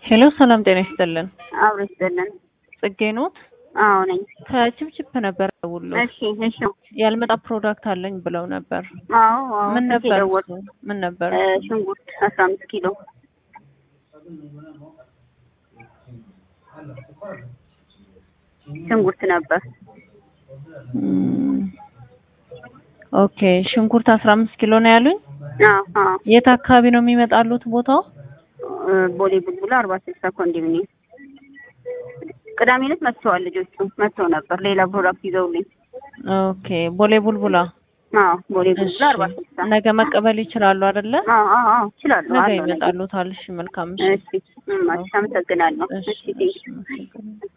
ሄሎ ሰላም ጤና ይስጥልን። አብሮ ይስጥልን። ጽጌ ኖት? አዎ ነኝ። ከችፕችፕ ነበር ደውሎ እሺ እሺ። ያልመጣ ፕሮዳክት አለኝ ብለው ነበር። አዎ አዎ። ምን ስልክ ነበር? የደወልኩት። እሱ? ምን ነበር? እ፣ ሽንኩርት አስራ አምስት ኪሎ ሽንኩርት ነበር። እም፣ ኦኬ ሽንኩርት አስራ አምስት ኪሎ ነው ያሉኝ። አዎ አዎ። የት አካባቢ ነው የሚመጣሉት ቦታው? እ፣ ቦሌ ቡልቡላ አርባ ስልሳ ኮንዶሚኒየም። ቅዳሜ ዕለት መጥተዋል ልጆቹ መጥተው ነበር ሌላ ፕሮዳክት ይዘውልኝ። ኦኬ ቦሌ ቡልቡላ። አዎ ቦሌ እሺ ቡልቡላ አርባ ስልሳ ነገ መቀበል ይችላሉ አይደለ? አዎ አዎ አዎ። እችላለሁ ነገ አለው ነገ። ይመጣሉታል። እሺ መልካም ምሽት። እሺ እም፣ እሺ፣ አመሰግናለሁ። እሺ እሺ ቴንክ እሺ፣ አመሰግናለሁ።